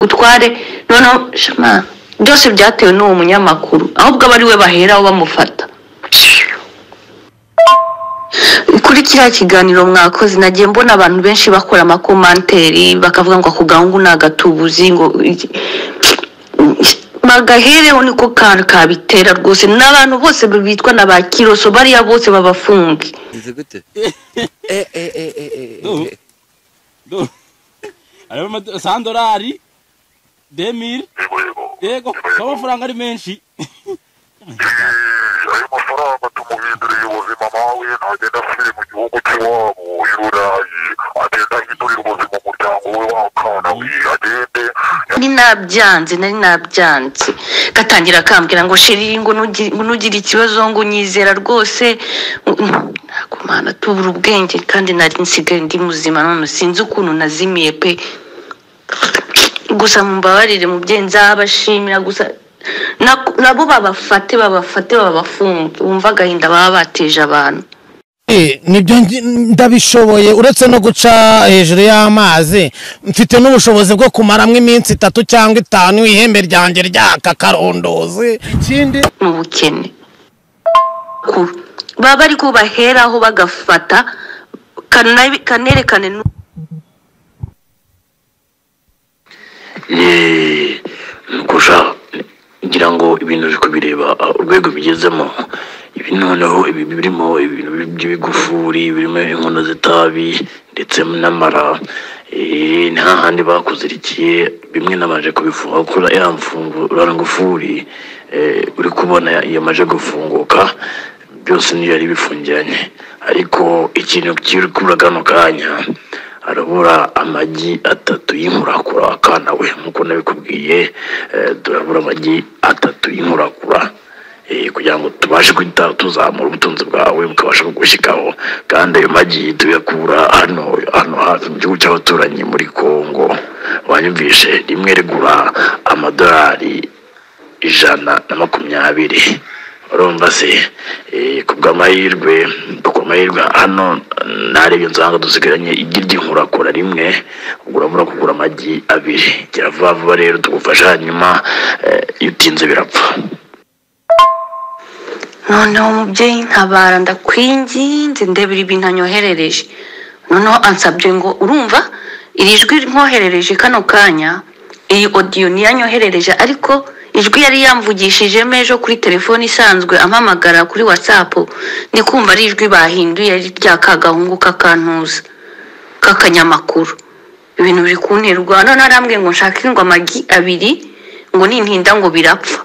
utware noneho shema byose byatewe n'uwo munyamakuru ahubwo aba ari we baheraho bamufata kuri kiriya kiganiro mwakoze nagiye mbona abantu benshi bakora amakomanteri bakavuga ngo ako gahungu ni agatubuzi ngo bagahereho niko kantu kabitera rwose n'abantu bose bitwa na ba kiroso bariya bose babafunge Bize gute? Dur. Dur. Hariho ama- sandorari demiri yego yego yego kuko amafaranga ari menshi Eh, ayo mafaranga tumuhinduriye ubuzima mawe ntagenda asubire mu gihugu cy'iwabo i burayi agenda ahindurira ubuzima umuryango we w'akana wiye agende nari nabyanze nari nabyanze gatangira akambwira ngo sheri ngo nugi- ngo nugire ikibazo ngo unyizera rwose kumana tubura ubwenge kandi nari nsigaye ndi muzima none sinzi ukuntu nazimiye pe gusa mumbabarire mubyeyi nzabashimira gusa na- nabo babafate babafate babafunge wumva agahinda baba bateje abantu Eh, nibyo ngi- ndabishoboye uretse no guca hejuru y'amazi mfite n'ubushobozi bwo kumaramo iminsi itatu cyangwa itanu ihembe ryanjye ryaka karondozi ikindi mu bukene Ku- baba bari kubaheraho bagafata kana- kanerekane n'u- Eh, kurusha ngira ngo ibintu uri kubireba ah, urwego bigezemo ibi noneho ibi birimo ibintu by'ibigufuri birimo inkono z'itabi ndetse n'amara eh, nta handi bakuzirikiye bimwe namaje kubifunga kuko ya mfungura ngufuri eh, uri kubona yamaje gufunguka byose niyo yari bifungiranye ariko ikintu kiri kubura kano kanya arabura amagi atatu y'inkurakura akana we nk'uko nabikubwiye eh, turabura amagi atatu y'inkurakura eh, kugira ngo tubashe guhita tuzamura ubutunzi bwawe bukabasha kugushyikaho kandi ayo magi tuyakura hano hano hafi mu gihugu cy'abaturanyi muri kongo wanyumvishe rimwe rigura amadolari ijana na makumyabiri urumva se eh, ku bw'amahirwe ku mahirwe hano ntarebye nsanga dusigaranye igi ry'inkurakura rimwe ubwo urabura kugura amagi abiri gera vuba vuba rero tugufasha hanyuma eh, iyo utinze birapfa noneho umubyeyi ntabara ndakwinginze ndebera ibintu anyoherereje noneho ansabye ngo urumva iri jwi nkoherereje kano kanya iyi odiyo niyo anyoherereje ariko ijwi yari yamvugishijemo ejo kuri telefone isanzwe ampamagara kuri watsapu ni kumva ari ijwi bahinduye ari rya kagahungu k'akantuza k'akanyamakuru ibintu biri kunterwa noneho arambwiye ngo nshake ngo amagi abiri ngo nintinda ngo birapfa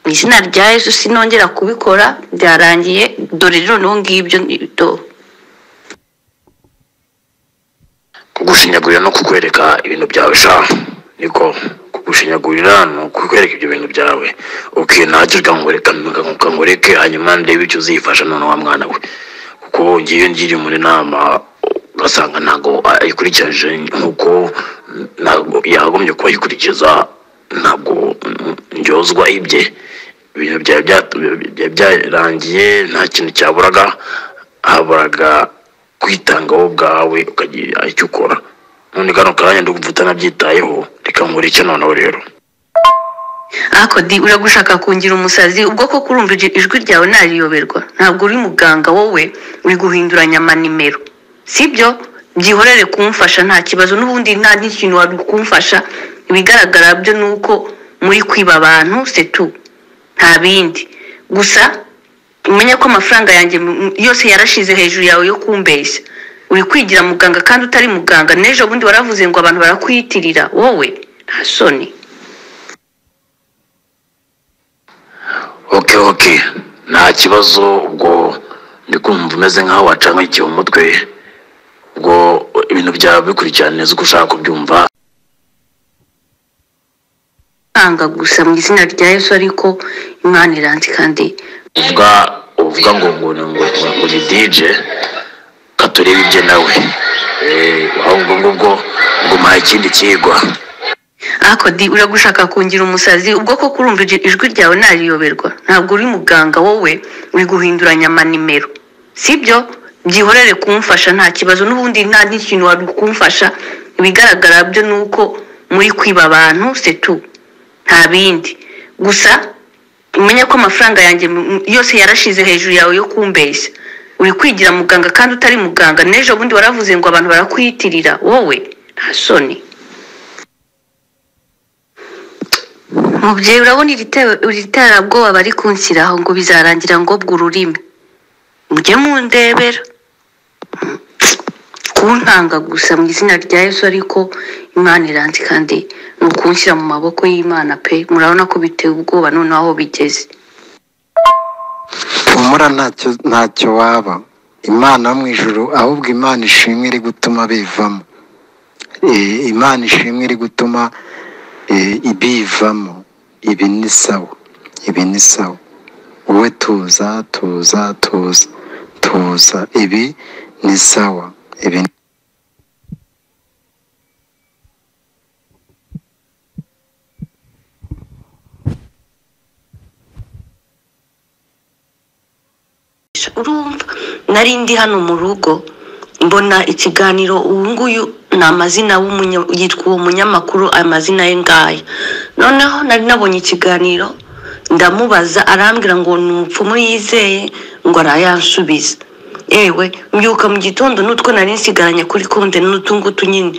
mu izina rya yesu sinongera kubikora byarangiye dore rero noneho ngibyo ni- do- kugushinyagurira no kukwereka ibintu byawe sha niko kugushinyagurira ni ukukwereka ibyo bintu byawe uke ntacyo kangoreka kangoreke hanyuma ndebe icyo uzifasha noneho wa mwana we kuko ngiyo ngiri muri nama ugasanga ntabwo ayikurikiranyije nk'uko ntabwo yagombye kubayikurikiza ntabwo mm, njyozwa ibye ibintu byari byatu- byari byarangiye nta kintu cyaburaga haburaga kwitanga wowe ubwawe ukagira icyo ukora none kano kanya ndumva utanabyitayeho reka nkore icyo noneho rero ariko di uragushaka kungira umusazi ubwo ko kurumva ijwi- ijwi ryawe nariyoberwa ntabwo uri muganga wowe uri guhinduranya amanimero sibyo byihorere kumfasha nta kibazo n'ubundi nta n'ikintu wari kumfasha ibigaragara byo ni uko muri kwiba abantu setu nta bindi gusa umenye ko amafaranga yanjye mu- yose yarashize hejuru yawe yo kumbeshya uri kwigira muganga kandi utari muganga n'ejo bundi waravuze ngo abantu barakwiyitirira wowe nta soni oke oke nta kibazo ubwo ndi kumva umeze nk'aho wacanywe ikihe umutwe ubwo ibintu byawe bikurikirana neza uko ushaka kubyumva kwanga gusa mu izina rya yesu ariko imana iranzi kandi uvuga uvuga ngo ngo ngo ngo- ngo ni dije katurebe ibye nawe Eh, aho ubwo ngubwo ngo muhaye ikindi kigwa ariko di uragushaka kungira umusazi ubwo ko kurumva ijwi- ijwi ryawe nariyoberwa ntabwo uri muganga wowe uri guhinduranya amanimero sibyo byihorere kumfasha nta kibazo n'ubundi nta n'ikintu wari kumfasha ibigaragara byo ni uko muri kwiba abantu setu nta bindi gusa umenye ko amafaranga yanjye mm, yose yarashize hejuru yawe yo kumbeshya uri kwigira muganga kandi utari muganga n'ejo bundi waravuze ngo abantu barakwiyitirira wowe nta soni mubyeyi urabona iri te- iri terabwoba bari kunshyiraho ngo bizarangira ngo bwa ururimi mujye mundebera kuntanga gusa mu izina rya yesu ariko imana iranzi kandi ni ukunshyira mu maboko y'imana pe murabona ko biteye ubwoba noneho aho bigeze humura ntacyo ntacyo waba imana yo mu ijuru ahubwo imana ishimwe iri gutuma bivamo Eh, imana ishimwe iri gutuma eh, bivamo ibi ni sawa ibi ni sawa wowe tuza tuza tuza tuza ibi ni sawa ibi ni urumva nari ndi hano mu rugo mbona ikiganiro uyu nguyu ni amazina w'umunya- yitwa uwo munyamakuru amazina ye ngaya noneho nari nabonye ikiganiro ndamubaza arambwira ngo ni umupfumu yizeye ngo arayansubiza yewe mbyuka mu gitondo n'utwo nari nsigaranye kuri konte n'utu ngutu nyine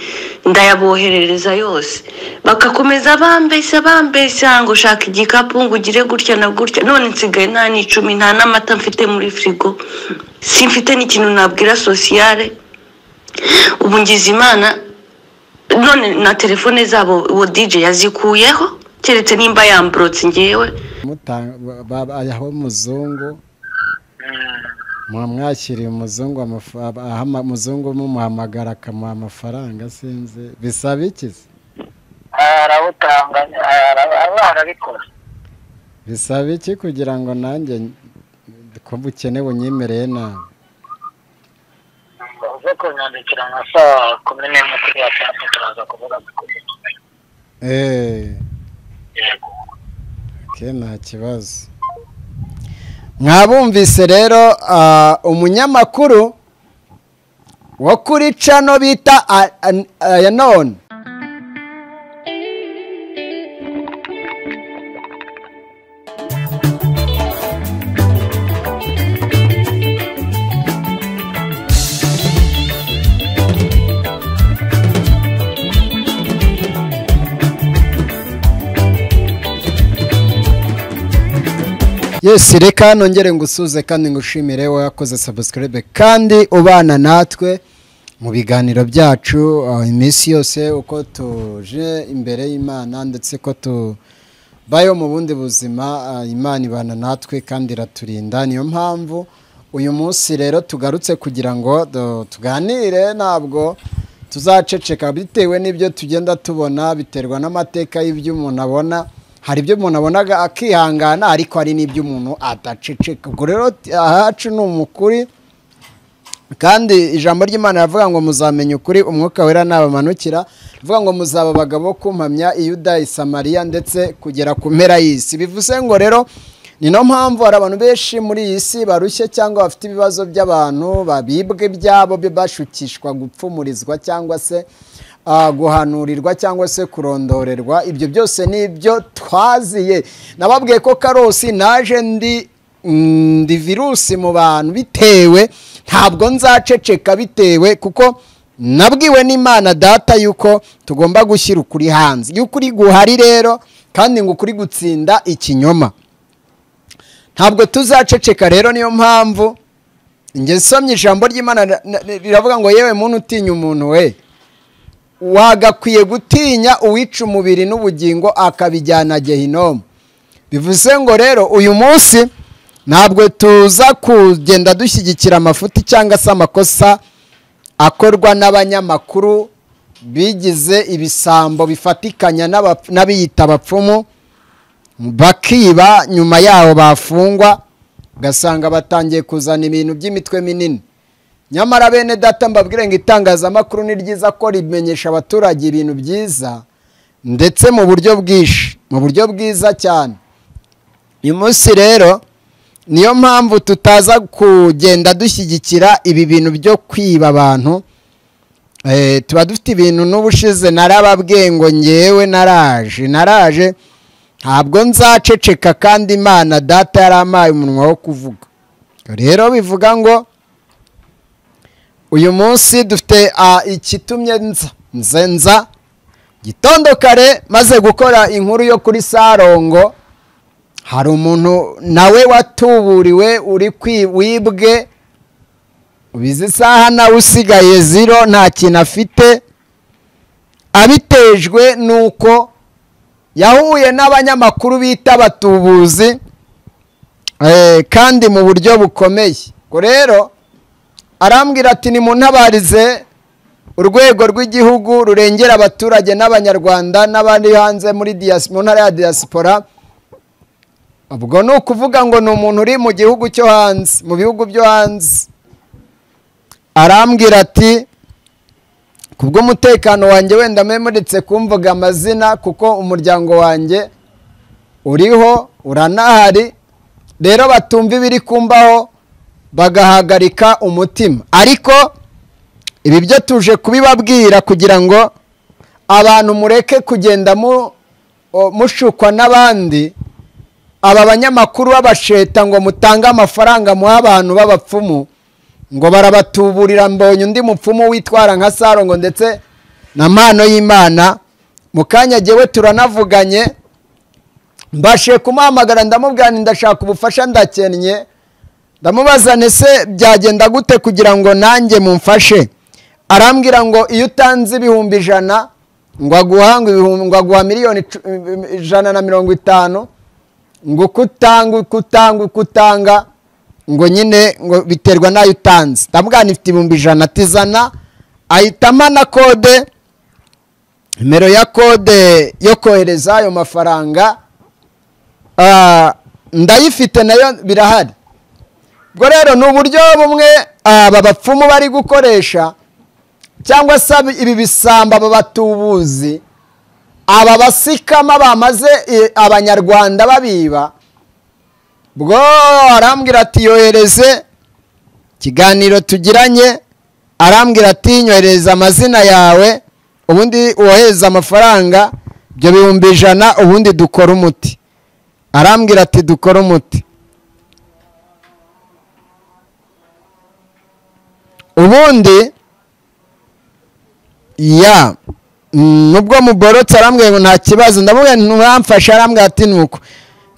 ndayaboherereza yose bagakomeza bambeshya bambeshya ngo shaka igikapu ngo ugire gutya na gutya none nsigaye nta n'icumi nta n'amata mfite muri firigo simfite n'ikintu nabwira sosiyale ubu ngize imana none na telefone zabo uwo dj yazikuyeho keretse nimba yamburotse ngewe muta- ba- ba- ayaha umuzungu muba mwakiriye umuzungu amafa- aba- aha ama- umuzungu mumuhamagara akamuha amafaranga sinzi bisaba iki se? arabutanga aba arabikora bisaba iki kugira ngo nanjye n- ko bukenewe unyemereye nawe uze kunyandikira nka saa kumi n'imwe kuri watsapu turaza kuvuga kuri eee yego ke nta kibazo mwabumvise rero ah, umunyamakuru wo kuri cano bita ayanone yes reka nongere ngusuze kandi ngushimire wakoze subscribe kandi ubana natwe mu biganiro byacu ah, iminsi yose uko tuje imbere y'imana ndetse ko tubayeho mu bundi buzima ah, imana ibana natwe kandi iraturinda niyo mpamvu uyu munsi rero tugarutse kugira ngo du- tuganire ntabwo tuzaceceka bitewe n'ibyo tugenda tubona biterwa n'amateka y'ibyo umuntu abona hari ibyo umuntu abonaga akihangana ariko hari n'ibyo umuntu adaceceka ubwo rero t- ahacu ni umukuri kandi ijambo ry'imana ravuga ngo muzamenye ukuri umwuka wera nabamanukira rivuga ngo muzaba abagabo kumpamya iyuda isamariya ndetse kugera ku mpera y'isi bivuze ngo rero ni no mpamvu hari abantu benshi muri iyi si barushye cyangwa bafite ibibazo by'abantu babibwa ibyabo byo bashukishwa gupfumurizwa cyangwa se ah, guhanurirwa cyangwa se kurondorerwa ibyo byose ni ibyo twaziye nababwiye ko karosi naje ndi mm, ndi virusi mu bantu bitewe ntabwo nzaceceka bitewe kuko nabwiwe n'imana data yuko tugomba gushyira ukuri hanze iyo ukuri guhari rero kandi ngo ukuri gutsinda ikinyoma ntabwo tuzaceceka rero niyo mpamvu njye nsomye ijambo ry'imana na- na- riravuga ngo yewe muntu utinya umuntu we wagakwiye gutinya uwica umubiri n'ubugingo akabijyana gehinomu bivuze ngo rero uyu munsi ntabwo tuza kugenda dushyigikira amafuti cyangwa se amakosa akorwa n'abanyamakuru bigize ibisambo bifatikanya n'abap- n'abiyita abapfumu bakiba nyuma yaho bafungwa ugasanga batangiye kuzana ibintu by'imitwe minini nyamara bene data mbabwire ngo itangazamakuru ni ryiza ko rimenyesha abaturage ibintu byiza ndetse mu buryo bwinshi mu buryo bwiza cyane uyu munsi rero niyo mpamvu tutaza kugenda dushyigikira ibi bintu byo kwiba abantu Eh, tuba dufite ibintu n'ubushize narababwiye ngo ngewe naraje naraje ntabwo nzaceceka kandi imana data yarampaye umunwa wo kuvuga rero bivuga ngo uyu munsi dufite ah, ikitumye nza nze nza gitondo kare maze gukora inkuru yo kuri sarongo hari umuntu nawe watuburiwe uri kwi wibwe ubizi isaha nawe usigaye ziro nta kintu afite abitejwe n'uko yahuye n'abanyamakuru bita abatubuzi eh, kandi mu buryo bukomeye ubwo rero arambwira ati nimuntabarize urwego rw'igihugu rurengera abaturage n'abanyarwanda n'abandi hanze muri diyasi- mu ntara ya diyasipora ubwo ni ukuvuga ngo ni umuntu uri mu gihugu cyo hanze mu bihugu byo hanze arambwira ati kubw'umutekano wanjye wenda mwemuretse kumvuga amazina kuko umuryango wanjye uriho uranahari rero batumva ibiri kumbaho bagahagarika umutima ariko ibi byo tuje kubibabwira kugira ngo abantu mureke kugenda mu- o- mushukwa n'abandi aba banyamakuru b'abasheta ngo mutange amafaranga muhe abantu b'abapfumu ngo barabatuburira mbonye undi mupfumu witwara nka sarongo ndetse na mpano y'imana mu kanya jyewe turanavuganye mbashe kumuhamagara ndamubwira nti ndashaka ubufasha ndakennye ndamubaza ntese byagenda gute kugira ngo nanjye mumfashe arambwira ngo iyo utanze ibihumbi ijana ngo aguha ngo ibihumbi- ngo aguha miliyoni icu- ijana na mirongo itanu ngo uko utanga uko utanga uko utanga ngo nyine ngo biterwa n'ayo utanze ndamubwira nti ifite ibihumbi ijana atizana ahitamo na kode nimero ya kode yo kohereza ayo mafaranga Ah, ndayifite nayo birahari ubwo rero ni uburyo bumwe aba bapfumu bari gukoresha cyangwa se ab- ibi bisamba aba batubuzi aba basikama bamaze eh, abanyarwanda babiba bwo arambwira ati yohereze ikiganiro tugiranye arambwira ati nyohereza amazina yawe ubundi wohereza amafaranga ibyo bihumbi ijana ubundi dukora umuti arambwira ati dukora umuti ubundi ya mm, nubwo muborotse arambwira ngo nta kibazo ndamubwira nti nturamfashe arambwira ati nuko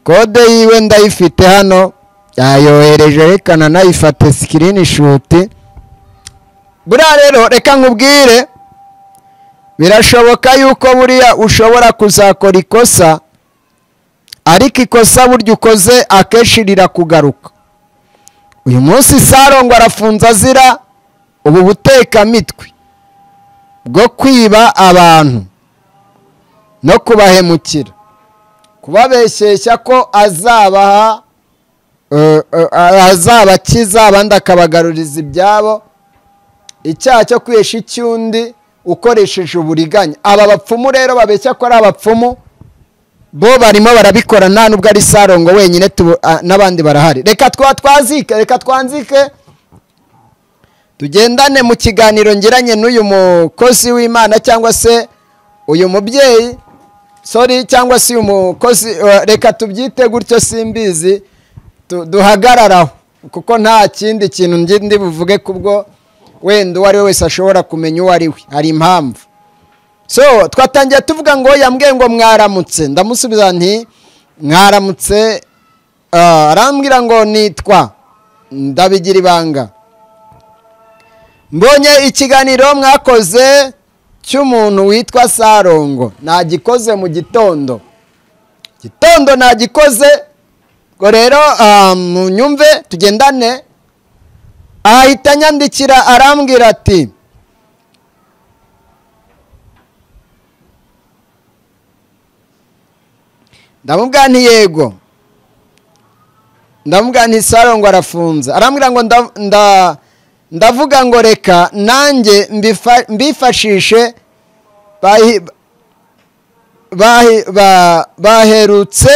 kode yiwe ndayifite hano yayohereje reka nanayifate sikirini shuti buriya rero reka nkubwire birashoboka yuko buriya ushobora kuzakora ikosa ariko ikosa burya ukoze akenshi rirakugaruka uyu munsi sarongo arafunze azira ubu butekamitwe bwo kwiba abantu no kubahemukira kubabeshyeshya ko azabaha eh, eh, azabakiza abandi akabagaruriza ibyabo icyaha cyo kwihesha icy'undi ukoresheje uburiganya aba bapfumu rero babeshya ko ari abapfumu bo barimo barabikora nta nubwo ari sarongo wenyine tubu- ah, n'abandi barahari reka twa twazike reka twanzike tugendane mu kiganiro ngiranye n'uyu mukozi w'imana cyangwa se uyu mubyeyi sorry cyangwa se uyu mukozi eh, reka tubyite gutyo simbizi tu- duhagararaho kuko nta kindi kintu ngi- ndi buvuge kubwo wenda uwo ari we wese ashobora kumenya uwo ari we hari impamvu so twatangiye tuvuga ngo yambwiye ngo mwaramutse ndamusubiza nti mwaramutse ah, arambwira ngo nitwa ndabigira ibanga mbonye ikiganiro mwakoze cy'umuntu witwa sarongo nagikoze mu gitondo gitondo nagikoze ngo rero ah, munyumve tugendane ahita anyandikira arambwira ati ndamubwira nti yego ndamubwira nti sarongo arafunze arambwira ngo nda- nda- ndavuga ngo reka nanjye mbifa- mbifashishe bahi- bahi- ba- baherutse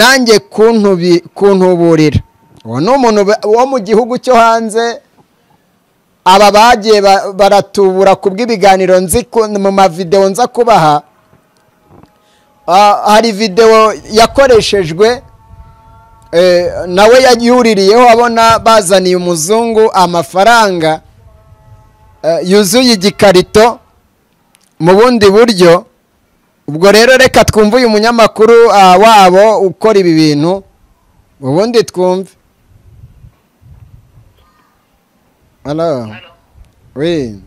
nanjye kuntubi- kuntuburira uwo ni umuntu ba- wo mu gihugu cyo hanze aba bagiye ba- baratubura ku bw'ibiganiro nzi ku- mu mavidewo nza kubaha ah, hari videwo yakoreshejwe eh, nawe yayuririyeho abona bazaniye umuzungu amafaranga eh, yuzuye igikarito mu bundi buryo ubwo rero reka twumve uyu munyamakuru ah, wabo ukora ibi bintu ubundi twumve halo wi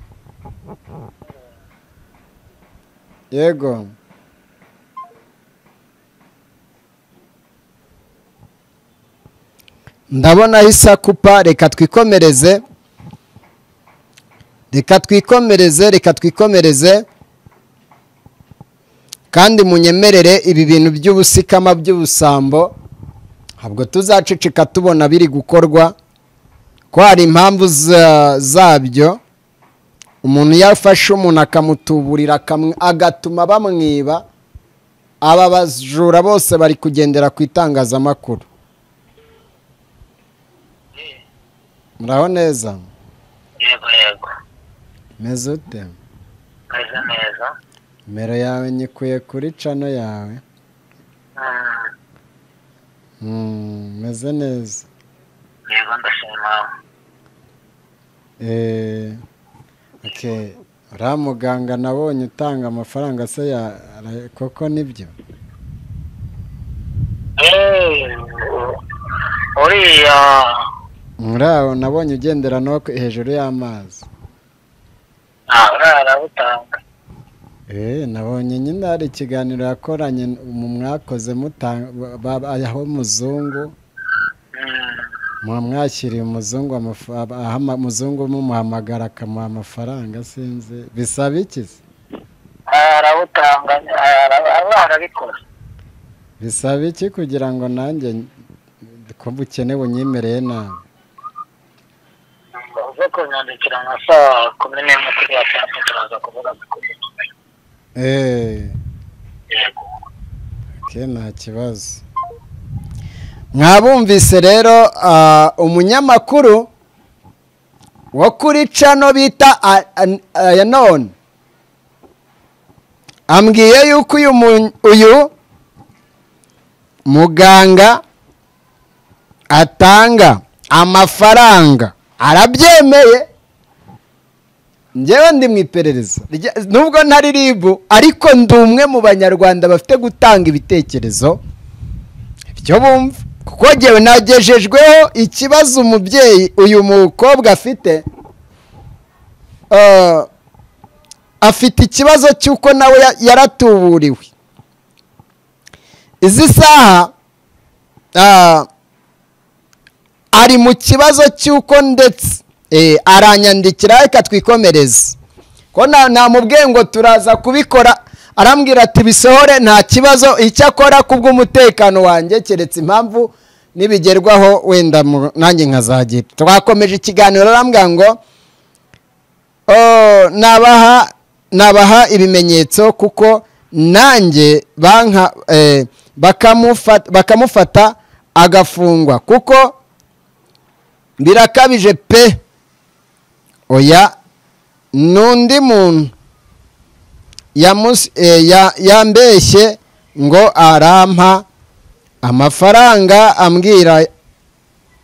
yego ndabonaho isakupa reka twikomereze reka twikomereze reka twikomereze kandi munyemerere ibi bintu by'ubusikama by'ubusambo ntabwo tuzaceceka tubona biri gukorwa ko hari impamvu za- zabyo umuntu iyo afashe umuntu akamutuburira akamw- agatuma bamwiba aba bajura bose bari kugendera ku itangazamakuru muraho neza yego yego meze ute meze neza nimero yawe nyikuye kuri cano yawe Mm, Mm, meze neza yego ndashima Eh, okay. uriya muganga nabonye utanga amafaranga se ya ara- koko nibyo Eh, uriya muri aho nabonye ugendera no ku- hejuru y'amazi ah, uriya arabutanga Eh, nabonye nyine hari ikiganiro yakoranye n- mu mwakoze muta- ba- ba- aho umuzungu Mm, muba mwashyiriye umuzungu amafa- aba- aha ama- umuzungu mumuhamagara akamuha amafaranga sinzi bisaba iki se ah, arabutanga ah, arab- aba arabikora bisaba iki kugira ngo nanjye n- ko ubukene bunyemereye nawe uze kunyandikira nka saa kumi n'imwe kuri watsapu turaza kuvuga kuri Eh, yego okay, nta kibazo mwabumvise rero ah, umunyamakuru wo kuri cano bita ayanone ambwiye yuko uyu mu- uyu muganga atanga amafaranga arabyemeye njyewe ndi mu iperereza Rya- nubwo ntari ribu ariko ndi umwe mu banyarwanda bafite gutanga ibitekerezo ibyo bumva kuko ngewe nagejejweho ikibazo umubyeyi uyu mukobwa afite Eh, afite ikibazo cy'uko nawe ya- yaratuburiwe izi saha ah, ari mu kibazo cy'uko ndetse eh, aranyandikira reka twikomereze ko na- namubwiye ngo turaza kubikora arambwira ati bisohore nta kibazo icyakora kubw'umutekano wanjye keretse impamvu nibigerwaho wenda mu- nanjye nkazagira twakomeje ikiganiro arambwira ngo "Oh, nabaha nabaha ibimenyetso kuko nanjye banka eh, bakamufata- bakamufata agafungwa kuko birakabije pe oya n'undi muntu yamus- eh, ya- yambeshye ngo arampa amafaranga ambwira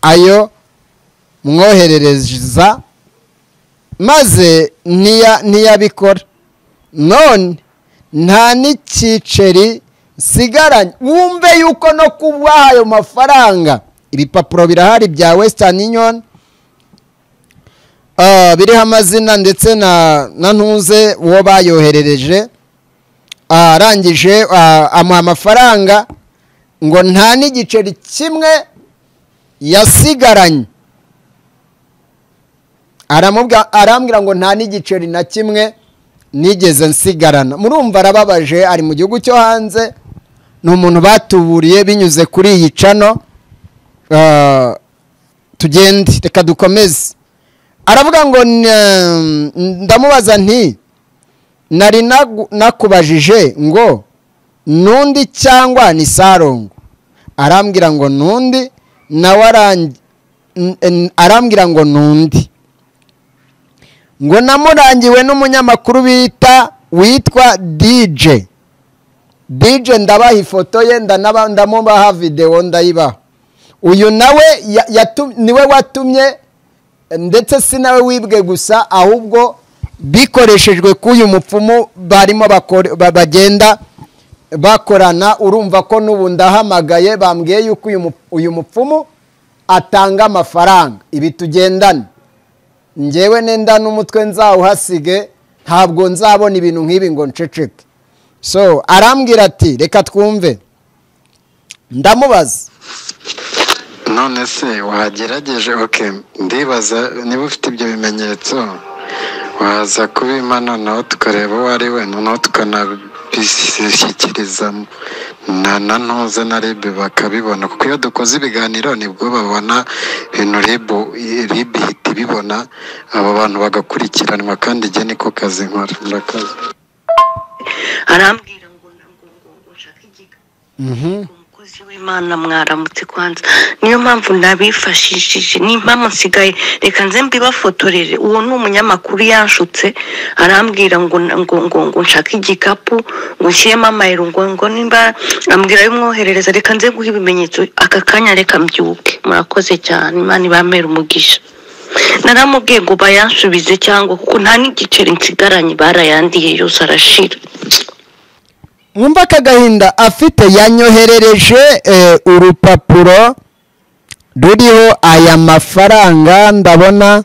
ayo mwoherereza maze ntiya- ntiyabikora none nta n'icyiceri nsigaranye wumve yuko no kuba ayo mafaranga ibipapuro birahari bya western union Ah, biriho amazina ndetse na na ntuze uwo bayoherereje Ah, arangije ah, amuha amafaranga ngo nta n'igiceri kimwe yasigaranye aramubwa- arambwira ngo nta n'igiceri na kimwe nigeze nsigarana murumva arababaje ari mu gihugu cyo hanze ni umuntu batuburiye binyuze kuri iyi cano Ah, tugende reka dukomeze aravuga ngo "N- ndamubaza nti nari nagu- nakubajije ngo nundi cyangwa ni sarongo arambwira ngo nundi nawe arangi- n- n- arambwira ngo nundi ngo namurangiwe n'umunyamakuru bita witwa dije dije ndabaha ifoto ye ndanaba- ndamubaha videwo ndayibaha uyu nawe ya- yatu- niwe watumye ndetse si nawe wibwe gusa ahubwo bikoreshejwe k'uyu mupfumu barimo bakore- ba- bagenda bakorana urumva ko n'ubu ndahamagaye bambwiye yuko uyu mu- uyu mupfumu atanga amafaranga ibi tugendane ngewe nenda n'umutwe nzawuhasige ntabwo nzabona ibintu nk'ibi ngo nceceke so arambwira ati reka twumve ndamubaza none se wagerageje oke ndibaza niba ufite ibyo bimenyetso waza kubimpa noneho tukareba uwo ari we noneho tukanabishyikiriza na na ntuze na rib bakabibona kuko iyo dukoze ibiganiro nibwo babona ibintu rib rib ihita ibibona abo bantu bagakurikiranwa kandi igihe niko kazi nkora murakoze arambwira ngo ntabwo ngo ngo nshake igiga umukozi w'imana mwaramutse kwanza niyo mpamvu nabifashishije n'impamvu nsigaye reka nze mbibafotorere uwo ni umunyamakuru yanshutse arambwira ngo ngo ngo ngo nshake igikapu ngo nshyiremo amayero ngo ngo nimba ambwira bimwoherereza reka nze guha ibimenyetso aka kanya reka mbyuke murakoze cyane imana ibamera umugisha naramubwiye ngo bayansubize cyangwa kuko nta n'igiceri nsigaranye barayandiye yose arashira mwumva aka gahinda afite yanyoherereje eh, urupapuro ruriho aya mafaranga ndabona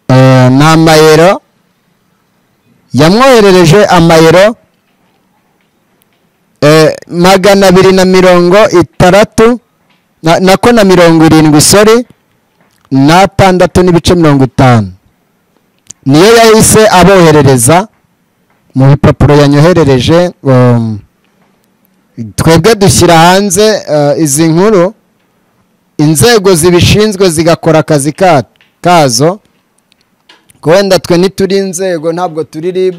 eh, ni amayero yamwoherereje amayero eh, magana abiri na mirongo itandatu na- nako na mirongo irindwi sori n'atandatu n'ibice mirongo itanu niyo yahise aboherereza mu bipapuro yanyoherereje um, twebwe dushyira hanze uh, izi nkuru inzego zibishinzwe zigakora akazi ka- kazo ko wenda twe ntituri inzego ntabwo turi rib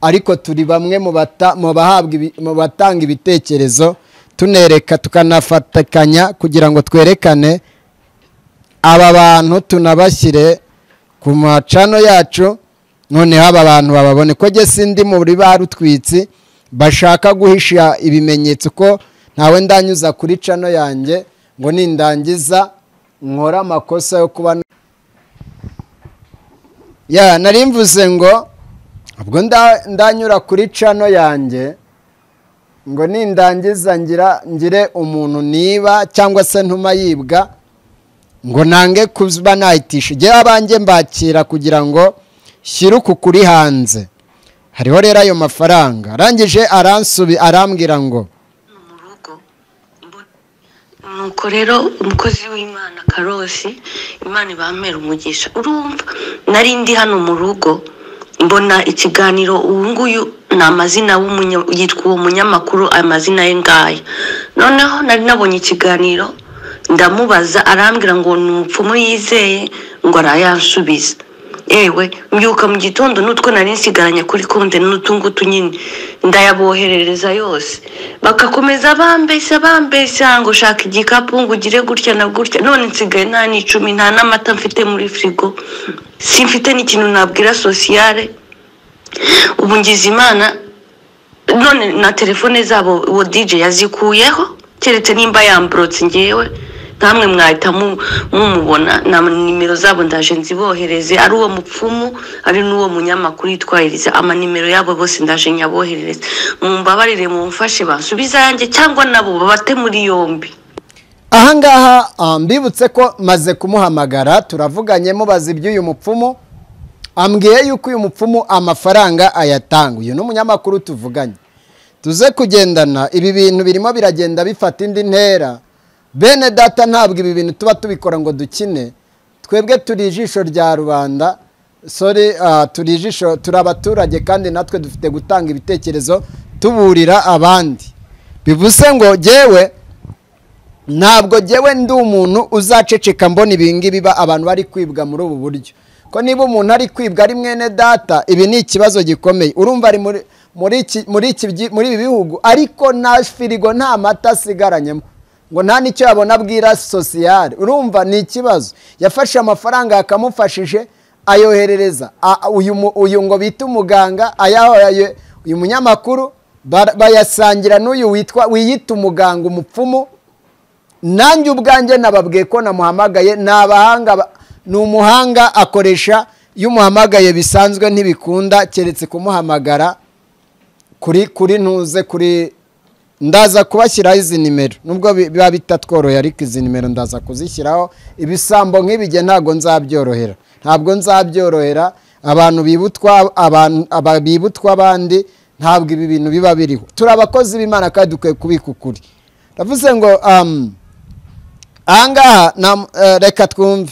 ariko turi bamwe mu bata- mu bahabwa ibi- mu batanga ibitekerezo tunereka tukanafatikanya kugira ngo twerekane aba bantu tunabashyire ku macano yacu noneho aba bantu bababone ko jye sindi muri ba rutwitsi bashaka guhisha ibimenyetso ko ntawe ndanyuza kuri cano yanjye ngo nindangiza nkore amakosa yo kuba ya nari mvuze ngo ubwo nda- ndanyura kuri cano yanjye ngo nindangiza ngira ngire umuntu niba cyangwa se ntuma yibwa ngo nange kuba nayitisha igihe abanjye mbakira kugira ngo shyire uku kuri hanze hariho rero ayo mafaranga arangije aransubi arambwira ngo mu rugo Mbo- nuko rero umukozi w'imana karosi imana ibamera umugisha urumva nari ndi hano mu rugo mbona ikiganiro uyu nguyu ni amazina w'umunya- yitwa uwo munyamakuru amazina ye ngaya noneho nari nabonye ikiganiro ndamubaza arambwira ngo ni umupfumu yizeye ngo arayansubiza yewe mbyuka mu gitondo n'utwo nari nsigaranye kuri konte n'utu ngutu nyine ndayaboherereza yose bagakomeza bambeshya bambeshya ngo shaka igikapu ngo ugire gutya na gutya none nsigaye nta n'icumi nta n'amata mfite muri firigo simfite n'ikintu nabwira sosiyale ubu ngize imana none na telefone zabo uwo dj yazikuyeho keretse nimba yamburotse ngewe nkamwe mwahita mu- mumubona na nimero zabo ndaje nzibohereze ari uwo mupfumu ari n'uwo munyamakuru yitwahiriza amanimero yabo bose ndaje nyaboherereze mumbabarire mumfashe bansubiza yanjye cyangwa nabo babate muri yombi ahangaha ah, mbibutse ko maze kumuhamagara turavuganye mubaza iby'uyu mupfumu ambwiye yuko uyu mupfumu amafaranga ayatanga uyu ni umunyamakuru tuvuganye tuze kugendana ibi bintu birimo biragenda bifata indi ntera bene data ntabwo ibi bintu tuba tubikora ngo dukine twebwe turi ijisho rya rubanda sori ah, turi ijisho turi abaturage kandi natwe dufite gutanga ibitekerezo tuburira abandi bivuze ngo jyewe ntabwo jyewe ndi umuntu uzaceceka mbona ibingibi ba abantu bari kwibwa muri ubu buryo ko niba umuntu ari kwibwa ari mwene data ibi ni ikibazo gikomeye urumva ari muri muri iki- muri iki byi- muri ibi bihugu ariko nta firigo nta mata asigaranyemo ngo nta n'icyo yabona abwira sosiyale urumva ni ikibazo yafashe amafaranga yakamufashije ayoherereza a- uyu mu- uyu ngo bita umuganga aya- ayo- uyu munyamakuru bara- bayasangira n'uyu witwa wiyita umuganga umupfumu nanjye ubwanjye nababwiye ko namuhamagaye ni abahanga ba- ni umuhanga akoresha iyo umuhamagaye bisanzwe ntibikunda keretse kumuhamagara kuri kuri ntuze kuri ndaza kubashyiraho izi nimero nubwo bi- biba bitatworoheye ariko izi nimero ndaza kuzishyiraho ibisambo nk'ibige ntabwo nzabyorohera ntabwo nzabyorohera abantu bibutwa abantu aba- bibutwa abandi ntabwo ibi bintu biba biriho turi abakozi b'imana kandi dukwiye kubika ukuri ndavuze ngo um, ahangaha nam- eh, reka twumve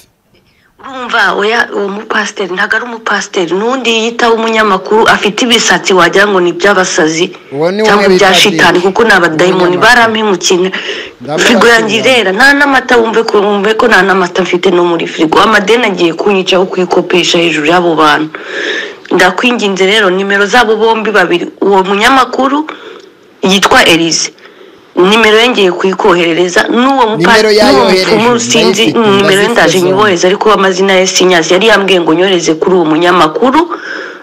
urumva oya uwo mupasiteri ntabwo ari umupasiteri n'undi yitaho umunyamakuru afite ibisatsi wagira ngo ni iby'abasazi Uwo ni cyangwa umwe ibya bita shitani Dini. kuko ni abadayimoni Umunyamakuru. barampimukiye Ndamubashimira. firigo yanjye irera nta n'amata wumve ko wumve ko nta n'amata mfite no muri firigo amadeni agiye kunyicaho kuyikopesha hejuru y'abo bantu ndakwinginze rero nimero zabo bombi babiri uwo munyamakuru yitwa elize nimero ye ngiye kuyikoherereza n'uwo Nimero mupasi n'uwo yayohereje, mupfumu ndayifite, sinzi nimero ye ndazifite ndaje nyibohereza zombi. nyohereza ariko amazina ya sinyazi yari yambwiye ngo nyohereze kuri uwo munyamakuru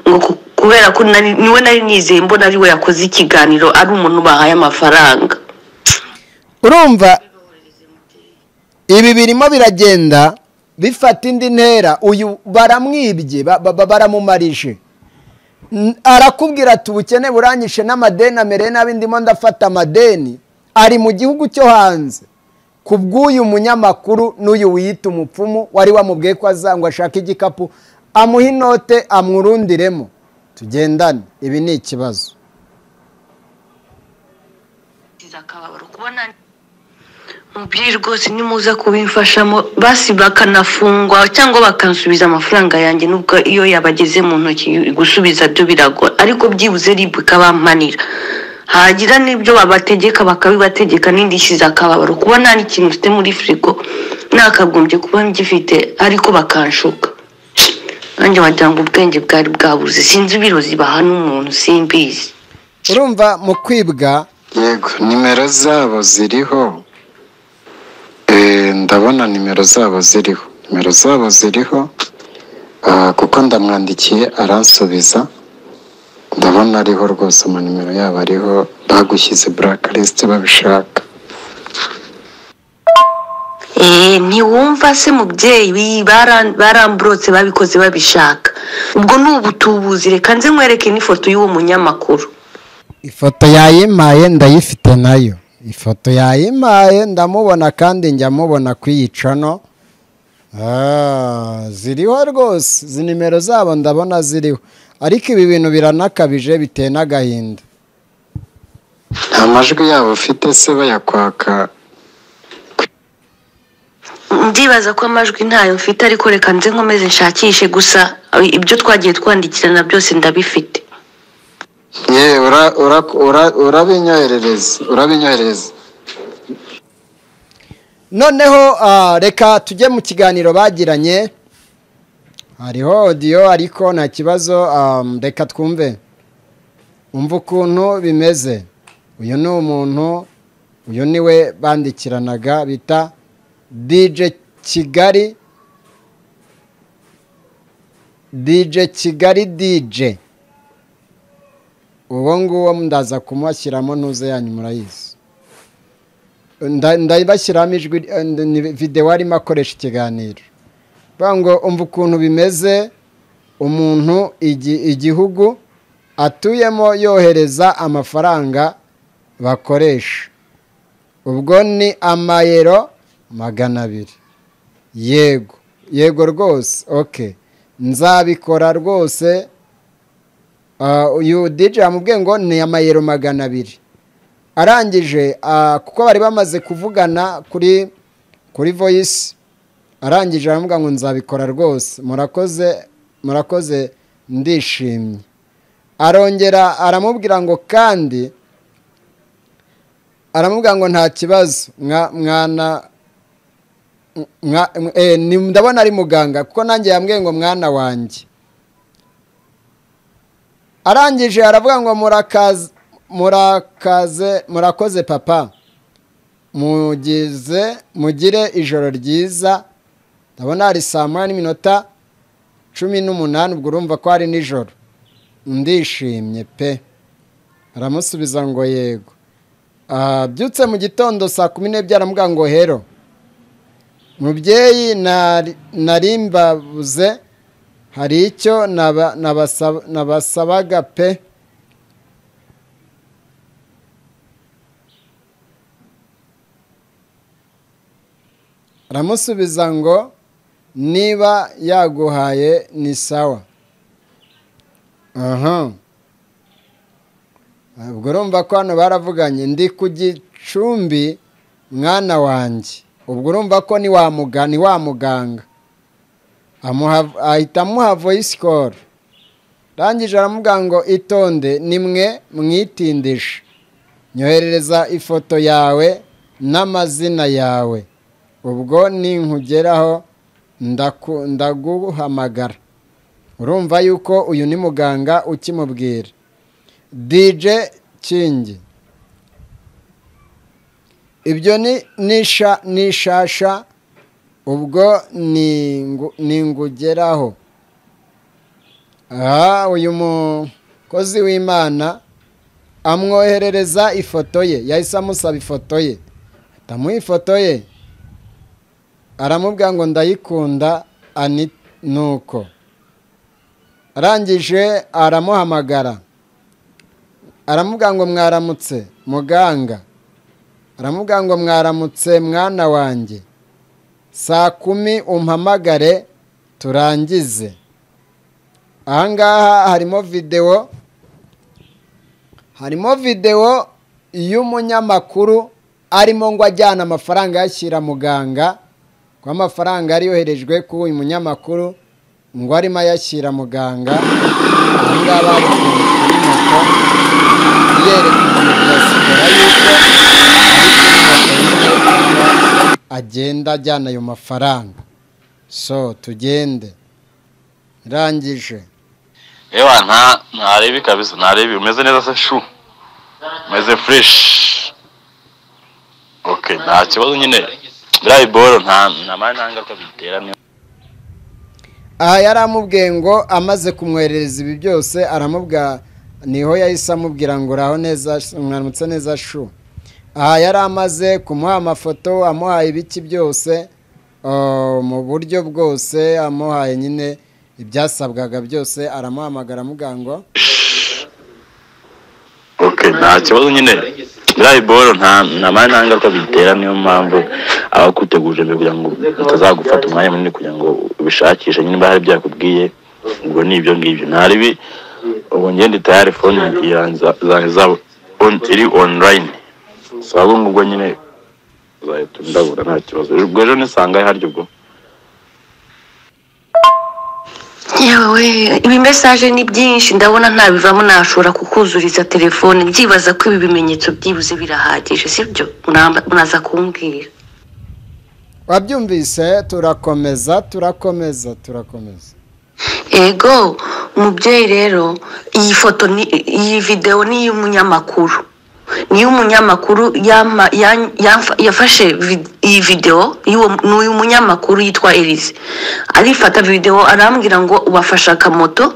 ngo ku- kubera ko nari- niwe nari nizeye mbona ari we yakoze ikiganiro ari umuntu bahaye amafaranga urumva ibi birimo biragenda bifata indi ntera uyu baramwibye ba- ba- ba- baramumarije N- arakubwira ati ubukene buranyishe n'amadeni amereye nabi ndimo ndafata amadeni ari mu gihugu cyo hanze ku bw'uyu munyamakuru n'uyu wiyita umupfumu wari wamubwiye ko azangwa ashaka igikapu amuha inote amwurundiremo tugendane ibi ni ikibazo akababaro kubona mubyeyi rwose nimuza kubimfashamo basi bakanafungwa cyangwa bakansubiza amafaranga yanjye nubwo iyo yabageze mu ntoki gusubiza byo biragora ariko byibuze rib ikabampanira hagira n'ibyo babategeka bakabibategeka n'indishyize akababaro kuba nta n'ikintu mfite muri firigo nakagombye kuba ngifite ariko bakanshuka nanjye wagira ngo ubwenge bwari bwabuze sinzi ibirozi bahana umuntu simbizi urumva mu kwibwa yego nimero zabo ziriho Eh, ndabona nimero zabo ziriho nimero zabo ziriho Ah, kuko ndamwandikiye aransubiza ndabona ariho rwose amanimero yabo ariho bagushyize blacklist babishaka Eh, ntiwumva se mubyeyi bi- bara- baramburotse babikoze babishaka ubwo ni ubutubuzi reka nze nkwereke n'ifoto y'uwo munyamakuru ifoto yayimpaye ndayifite nayo ifoto yayimpaye ndamubona kandi njya mubona ku iyi cano Ah, ziriho rwose izi nimero zabo ndabona ziriho ariko ibi bintu biranakabije biteye n'agahinda nta majwi yabo ufite se bayakwaka ndibaza ko amajwi ntayo mfite ariko reka nze nkomeze nshakishe gusa eh, ibyo twagiye twandikirana byose ndabifite ye ura- ura- ura- urabinyoherereza urabinyoherereza noneho ah, reka tujye mu kiganiro bagiranye hariho odiyo ariko nta kibazo ah, reka twumve umva ukuntu bimeze uyu ni umuntu uyu ni we bandikiranaga bita dije kigali dije kigali dije uwo nguwo ndaza kumushyiramo ntuze yanyu murayizi nda- ndabashyiramo ijwi eh, ndi- ni videwo arimo akoresha ikiganiro bavuga ngo umva ukuntu bimeze umuntu igi- igihugu atuyemo yohereza amafaranga bakoresha ubwo ni amayero magana abiri yego yego rwose oke nzabikora rwose Ah, uyu dije yamubwiye ngo ni amayero magana abiri arangije ah, kuko bari bamaze kuvugana kuri kuri voyisi arangije aravuga ngo nzabikora rwose murakoze murakoze ndishimye arongera aramubwira ngo kandi aramubwira ngo nta kibazo mwa- mwana mwa- eh, ni- ndabona ari muganga kuko nanjye yambwiye ngo mwana wanjye arangije aravuga ngo murakaze murakaze murakoze papa mugize mugire ijoro ryiza ndabona hari saa moya n'iminota cumi n'umunani ubwo urumva ko ari nijoro ndishimye pe aramusubiza ngo yego Ah, byutse mu gitondo saa kumi n'ebyiri aramuga ngo hero mubyeyi nari- nari mbabuze hari icyo naba- nabasaba- nabasabaga pe aramusubiza ngo niba yaguhaye ni sawa aha ubwo urumva ko hano baravuganye ndi ku gicumbi mwana wanjye ubwo urumva ko ni wa muga- ni wa muganga Amuha- ahita amuha voice call arangije aramubwira ngo itonde nimwe mwitindisha nyoherereza ifoto yawe n'amazina yawe ubwo ninkugeraho ndaku- ndaguhamagara urumva yuko uyu ni muganga ukimubwira dj kingi ibyo ni nisha nishasha ubwo ningu- ningugeraho aha uyu mukozi w'imana amwoherereza ifoto ye yahise amusaba ifoto ye atamuha ifoto ye aramubwira ngo ndayikunda ani nuko arangije aramuhamagara aramubwira ngo mwaramutse muganga aramubwira ngo mwaramutse mwana wanjye saa kumi umpamagare turangize ahangaha harimo videwo harimo videwo y'umunyamakuru arimo ngo ajyana amafaranga yashyira muganga ko amafaranga yari yoherejwe kuri uyu munyamakuru ngo arimo ayashyira muganga ahangaha bari kuri moto yerekana diaspora yuko agenda ajyana ayo mafaranga so tugende irangije yewe nta ntarebe kabisa ntarebe umeze neza se shu umeze fureshi oke nta kibazo nyine biriya biboro nta nta mani nta ngaruka bitera ni aha yari amubwiye ngo amaze kumwoherereza ibi byose aramubwira niho yahise amubwira ngo uraho neza mwaramutse neza shu aha yari amaze kumuha amafoto amuhaye ibiki byose ah, mu buryo bwose amuhaye nyine ibyasabwaga byose aramuhamagara amubwira ngo oke nta kibazo nyine biriya biboro nta nta mani nta ngaruka bitera niyo mpamvu aba akuteguje mbere kugira ngo utazagufata umwanya munini kugira ngo ubishakishe nyine niba hari byakubwiye ubwo ni ibyo ngibyo ntarebe ubu ngende tayari fone yanjye zanjye zabo on- iri onurayini saba ngubwo nyine uzahita undabura nta kibazo ubwo ejo nisanga harya ubwo yewe ibi mesaje ni byinshi ndabona ntabivamo nashobora kukuzuriza telefone byibaza ko ibi bimenyetso byibuze birahagije sibyo Muramba- muraza kumbwira wabyumvise turakomeza turakomeza turakomeza ego umubyeyi rero iyi foto ni iyi videwo ni iy'umunyamakuru ni iy'umunyamakuru yama- ya- yafa- yafashe vi- iyi videwo y'uwo- ni uy'umunyamakuru yitwa elise arifata videwo arambwira ngo ubafashe akamoto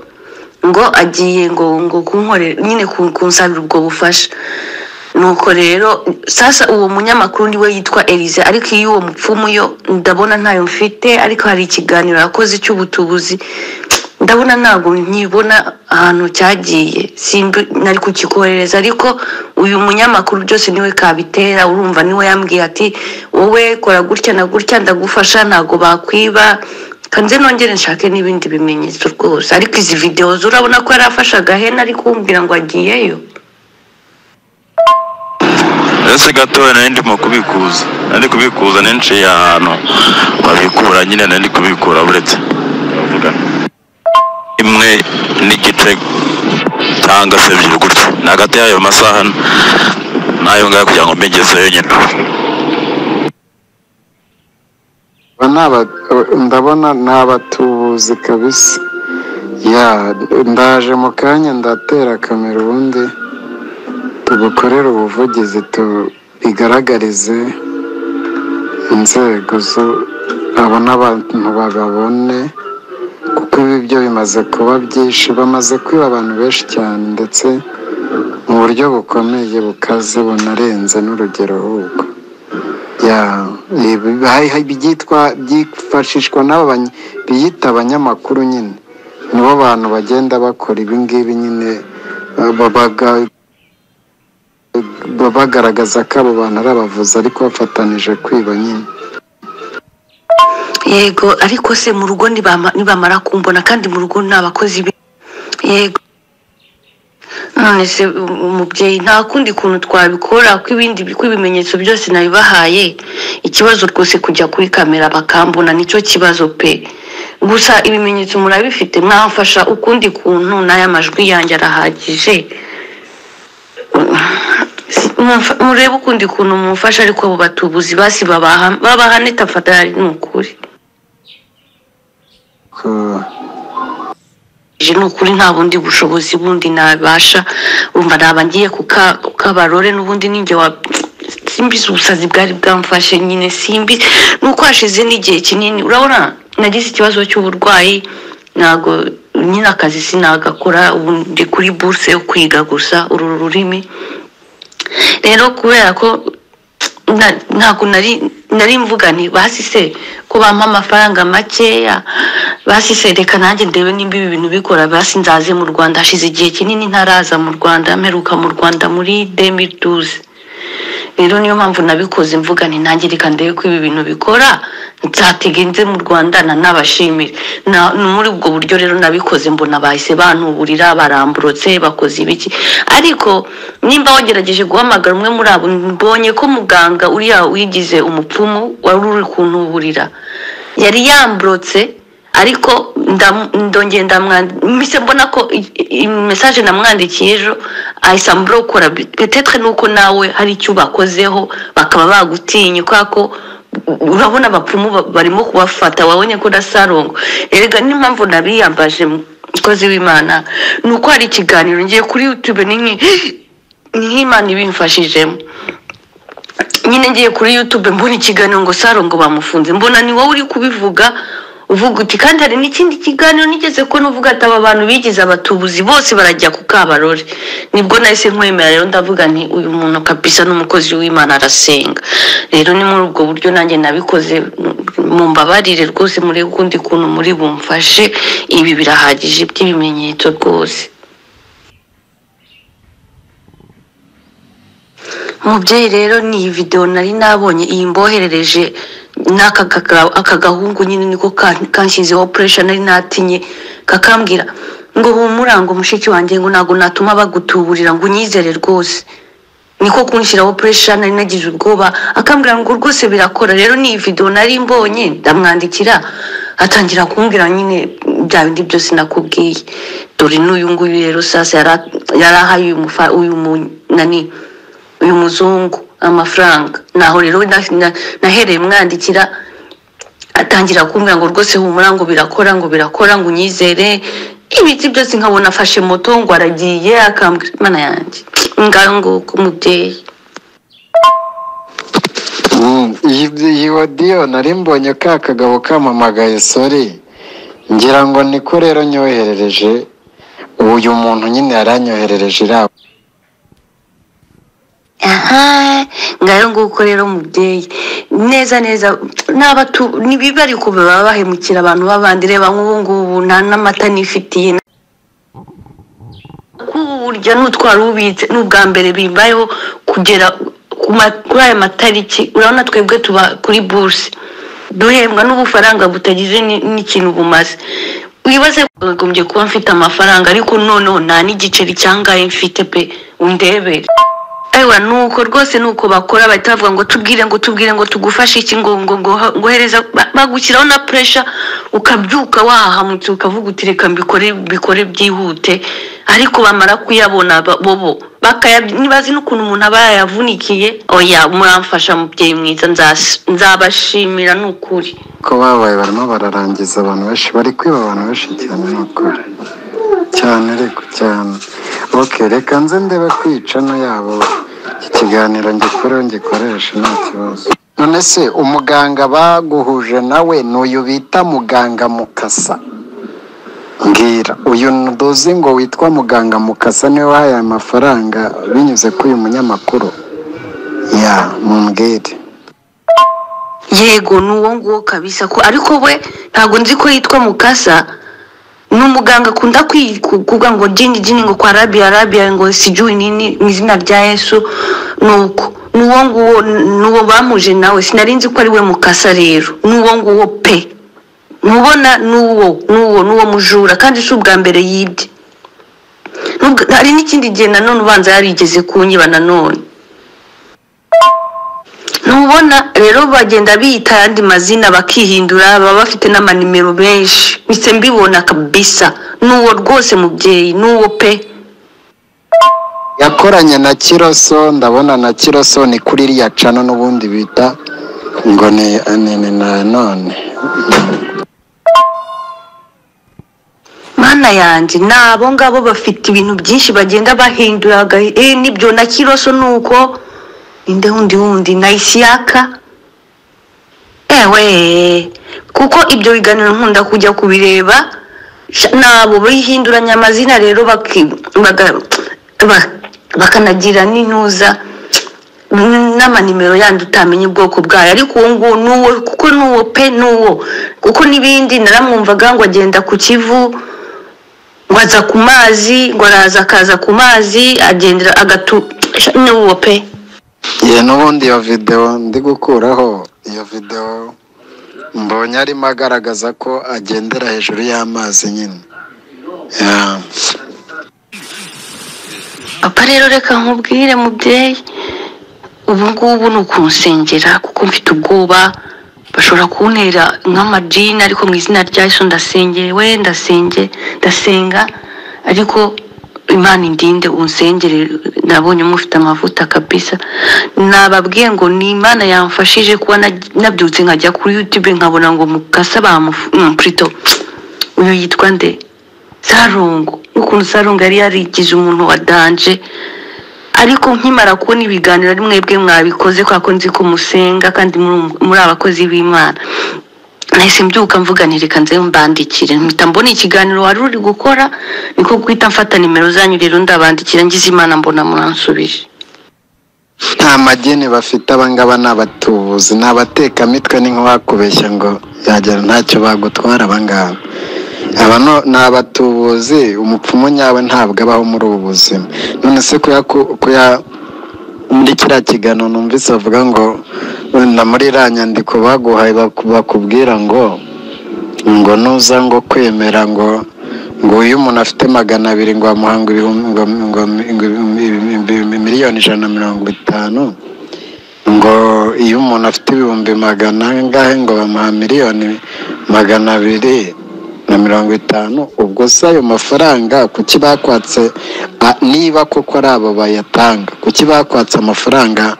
ngo agiye ngo ngo kunkorera nyine ku- kunsabira ubwo bufasha nuko rero sasa uwo munyamakuru niwe yitwa elise ariko iyo uwo mupfumu yo ndabona ntayo mfite ariko hari ikiganiro yakoze cy'ubutubuzi ndabona ntabwo nkibona ahantu cyagiye simbi nari kukikohereza ariko uyu munyamakuru byose niwe kabitera urumva niwe yambwiye ati wowe kora gutya na gutya ndagufasha ntabwo bakwiba kanze nongere nshake n'ibindi bimenyetso rwose ariko izi videwo zo urabona ko yari afashe agahena ari kumbwira ngo agiyeyo ese gatoya nari ndimo kubikuza nari kubikuza ninciye ahantu babikura nyine nari kubikura buretse bavuga imwe n'igice cyangwa se ebyiri gutyo ni hagati y'ayo masaha n'ayo ngayo kugira ngo mbigezeyo nyine Aba ni aba- ndabona ni abatubuzi kabisa ya ndaje mu kanya ndatera kamera ubundi tugukorere ubuvugizi tubigaragarize inzego zo abo n'abantu bababone kuko ibyo bimaze kuba byinshi bamaze kwiba abantu benshi cyane ndetse mu buryo bukomeye bukaze bunarenze n'urugero ahubwo Ya, eh, hari- hari ibyitwa byifashishwa n'aba bany- biyita abanyamakuru nyine nibo bantu bagenda bakora ibi ngibi nyine eh, babaga- baba bagaragaza ko abo bantu ari abavuzi ariko bafatanije kwiba nyine yego ariko se mu rugo nibama- nibamara kumbona kandi mu rugo ni abakozi be yego none se u- umubyeyi nta kundi kuntu twabikora ko ibindi ko ibimenyetso byose nabibahaye ikibazo rwose kujya kuri kamera bakambona nicyo kibazo pe gusa ibimenyetso murabifite mwamfasha ukundi kuntu n'aya majwi yanjye arahagije Mumfa- murebe ukundi kuntu mumfasha ariko abo batubuzi basi babaha- babahane tafatari ni ukuri Ko- Je ni ukuri nta bundi bushobozi bundi nabasha urumva naba ngiye kuka- kukabarore n'ubundi ninjye wa simbizi ubusazi bwari bwamfashe nyine simbi nuko hashize n'igihe kinini urabona nagize ikibazo cy'uburwayi ntago nyine akazi sinagakora ubu ndi kuri buruse yo kwiga gusa uru rurimi rero kubera ko na- ntabwo nari nari mvuga nti basise ko bampa amafaranga makeya basise reka nanjye ndebe nimba ibi bintu bikora basi nzaze mu rwanda hashize igihe kinini ntaraza mu rwanda mperuka mu rwanda muri demiduze rero niyo mpamvu nabikoze mvuga nti nanjye reka ndebe ko ibi bintu bikora nzatege nze mu rwanda nanabashimire Na- ni muri ubwo buryo rero nabikoze mbona bahise bantuburira baramburotse bakoze ibiki ariko nimba wagerageje guhamagara umwe muri abo mbonye ko muganga uriya wigize umupfumu wari uri kuntuburira yari yamburotse ariko ndamu- ndongera ndamwandika mpise mbona ko mesaje namwandikiye ejo ahise amburokora petetre nuko nawe hari icyo ubakozeho bakaba bagutinye kubera ko urabona abapfumu ba- barimo kubafata wabonye ko nasarongo erega n'impamvu nabiyambaje mukozi w'imana ni uko hari ikiganiro ngiye kuri youtube ni nk'i- ni nk'imana ibimfashijemo nyine ngiye kuri youtube mbona ikiganiro ngo sarongo bamufunze mbona ni wowe uri kubivuga uvuga uti kandi hari n'ikindi kiganiro nigeze ko nuvuga ati aba bantu bigize abatubuzi bose barajya ku kabarore nibwo nahise nkwemera rero ndavuga nti uyu muntu kabisa n'umukozi w'imana arasenga rero ni muri ubwo buryo nanjye nabikoze mu mbabarire rwose muri ukundi kuntu muri bumfashe ibi birahagije by'ibimenyetso rwose mubyeyi rero ni iyi videwo nari nabonye iyi mboherereje n'aka kaga- aka gahungu nyine niko kan- kanshyizeho puresha nari natinye kakambwira ngo humura ngo mushiki wanjye ngo ntabwo natuma bagutuburira ngo unyizere rwose niko kunshyiraho puresha nari nagize ubwoba akambwira ngo rwose birakora rero ni iyi videwo nari mbonye ndamwandikira atangira kumbwira nyine bya bindi byose nakubwiye dore n'uyu nguyu rero sasa yara- yarahaye uyu mufa- uyu mu- nani uyu muzungu amafaranga naho rero na- na- nahereye mwandikira atangira kumbwira ngo rwose humura ngo birakora ngo birakora ngo unyizere ibiti byose nkabona afashe moto ngo aragiye akambwira imana yanjye nganguko umubyeyi Mm, iyi iyi wadiyo nari mbonye ka kagabo kamamagaye sori ngira ngo niko rero nyoherereje uyu muntu nyine yaranyoherereje iriya aha ngayo nguko rero mubyeyi neza neza n'abatu nibiba ariko baba bahemukira abantu b'abandi reba nk'ubu ngubu nta n'amata nifitiye kuwurya n'utwara ubitse n'ubwa mbere bimbayeho kugera ku ma- kuri aya matariki urabona twebwe tuba kuri buruse duhembwa n'ubufaranga butagize ni- n'ikintu bumaze wibaze bakagombye kuba mfite amafaranga ariko noneho nta n'igiceri cyangaye mfite pe undebere ewa nuko rwose nuko bakora bahita bavuga ngo tubwire ngo tubwire ngo tugufashe iki ngo ngo ngo ngohereza bagushyiraho na puresha ukabyuka wahahamutse ukavuga uti reka mbikore bikore byihute ariko bamara kuyabona ba- bobo bakaya ntibazi n'ukuntu umuntu aba yayavunikiye oya muramfasha mubyeyi mwiza nzas- nzabashimira ni ukuri ko babaye barimo bararangiza abantu benshi bari kwiba abantu benshi cyane ni ukuri cyane ariko cyane ok reka nze ndebe kwica no yabo iki kiganiro ngikoreho ngikoreshe nta kibazo none se umuganga baguhuje nawe ni uyu bita muganga mukasa mbwira uyu ndozi ngo witwa muganga mukasa niwe wahaye aya mafaranga binyuze kuri uyu munyamakuru ya mumbwire yego ni uwo nguwo kabisa ko ariko we ntabwo nzi ko yitwa mukasa ni umuganga akunda kwi- ku- kuvuga ngo jini jini ngo kwa rabiya rabiya ngo sijui nini mu izina rya yesu nuko ni uwo nguwo ni uwo bamuje nawe sinari nzi ko ari we mukasa rero ni uwo nguwo pe ntubona ni uwo ni uwo ni uwo mujura kandi si ubwa mbere yibye N'ubwa- hari n'ikindi gihe nanone ubanza yarigeze kunyiba nanone ntubona rero bagenda biyita ayandi mazina bakihindura baba bafite n'amanimero benshi mpise mbibona kabisa n'uwo rwose mubyeyi n'uwo pe yakoranye na kiroso ndabona na kiroso ni kuri iriya cano n'ubundi bita ngo ni ni- ni na none mana yanjye ni abo ngabo bafite ibintu byinshi bagenda bahindura baga- eh, n'ibyo na kiroso ni uko ninde wundi wundi na isiyaka ewe kuko ibyo biganiro nkunda kujya kubireba sha- nabo bihinduranya amazina rero baki- baga- ba- bakanagira n'intuza n'amanimero yandi utamenya ubwoko bwayo ariko uwo nguwo ni uwo kuko ni uwo pe ni uwo kuko n'ibindi naramwumvaga ngo agenda ku kivu ngo aza ku mazi ngo araza akaza ku mazi agendera agatu sha- ni uwo pe ye n'ubundi iyo videwo ndi gukuraho iyo videwo mbonye arimo agaragaza ko agendera hejuru y'amazi nyine Ya. papa rero reka nkubwire mubyeyi ubu ngubu ni ukunsengera kuko mfite ubwoba bashobora kuntera nk'amajini ariko mu izina rya yesu ndasengeye we ndasenge ndasenga ariko imana indinde unsengere nabonye mufite amavuta kabisa nababwiye ngo ni imana yamfashije kuba nag- nabyutse nkajya kuri youtube nkabona ngo mukasa bamufu mm, Prito. uyu yitwa nde sarungu n'ukuntu sarungu yari yarigize umuntu wa danje ariko nkimara kubona ibiganiro ari mwebwe mwabikoze kubera ko nzi ko musenga kandi muri muri abakozi b'imana nahise mbyuka mvuga nti reka nze mbandikire mpita mbona ikiganiro wari uri gukora niko guhita mfata nimero zanyu rero ndabandikira ngize imana mbona muransubije nta mageni bafite abangaba ni abatubuzi ni abatekamitwe ni nk'uwakubeshya ngo yagera ntacyo bagutwara abangaba aba no- ni abatubuzi umupfumu nyawe ntabwo abaho muri ubu buzima none se kuya kuya muri kiriya kiganiro numvise bavuga ngo na muri iriya nyandiko baguhaye baku- bakubwira ngo ngo nuza ngo kwemera ngo ngo iyo umuntu afite magana abiri ngo bamuha ngo ibihumbi ngo ngo ngo ibi- miliyoni ijana na mirongo itanu ngo iyo umuntu afite ibihumbi magana angahe ngo bamuha miliyoni magana abiri na mirongo itanu ubwo se ayo mafaranga kuki bakwatse a- niba koko ari abo bayatanga kuki bakwatse amafaranga